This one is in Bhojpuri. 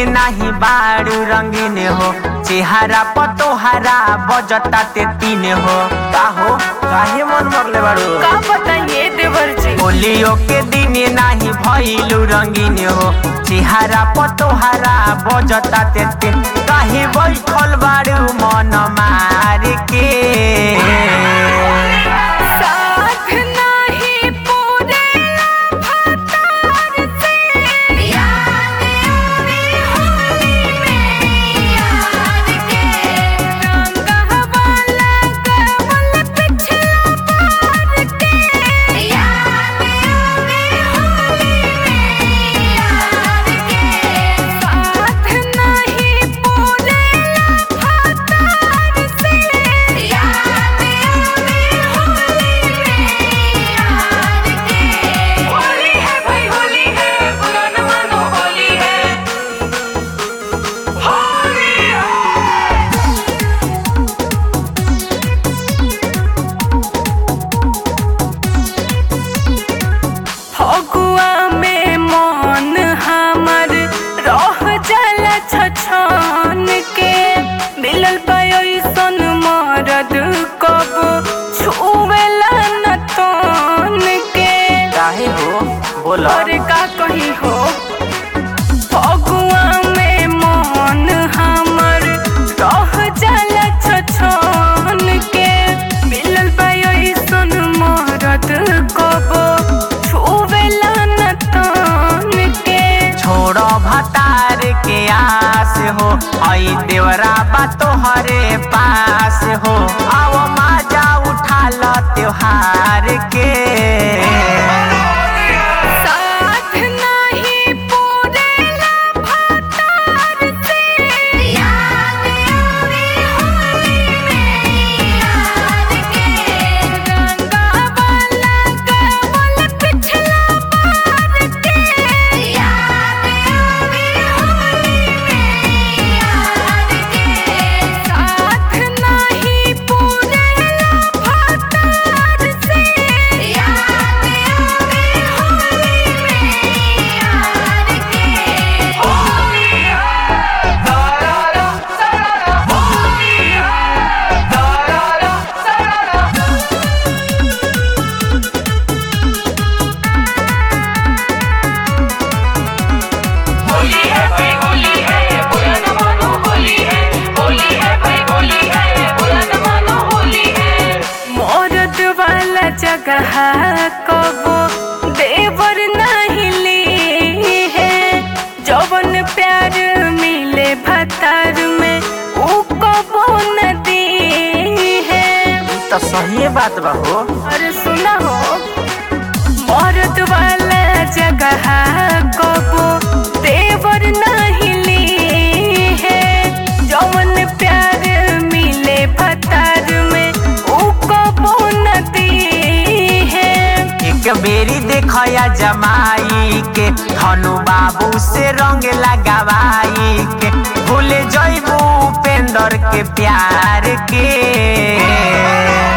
नाही बारू रंगीन हो चेहरा पतोहरा बजता ते तीन हो का हो काहे मन मरले बारू का बताइए देवर जी होलियो के दिन नाही भइलु रंगीन हो चेहरा पतोहरा बजता ते तीन काहे बैठल बारू मन मार के साथ नाही पूरे भतार से याद आवे होली में यार के रंगवा लगवल पिछला पार के याद आवे होली में यार के साथ नहीं पूरे भतार से याद आवे होली में यार के होली है भाई होली है बुरा न मानो होली है होली है फगुआ में मन हमर रह जाला छछन के मिलल पैसन मरद कब छुवेला न तन के काहे हो बोल और का कही हो फगुआ में मन हमर रह जाला छछन के मिलल पैसन मरद कब छुवेला न तन के छोड़ भतार के आस हो आई देवरा बा तोहरे पास हो आओ माजा उठा ल त्योहार के साथ नहीं पूरेला भतार से याद आवे होली में यार के रंगवा लगवल पिछला पार के याद आवे होली में यार के साथ नहीं पूरेला भतार से याद आवे होली में यार के होली है दारा सारा होली है दारा सारा होली है भाई होली है बुरा न मानो होली है होली है भाई होली है बुरा न मानो होली है मोरद वाला जगह कबो देवर नहीं ली है जवन प्यार मिले भतार में ऊ कबो न दी है तो सही बात बा हो अरे सुना हो मर्द वाला जगह कबो देवर नहीं ली है जौन प्यार मिले भतार में ऊ कबो न दी है एक बेरी देखया जमाई के धनु बाबू से रंग लगावाई के भूल जइबू उपेंद्र के प्यार के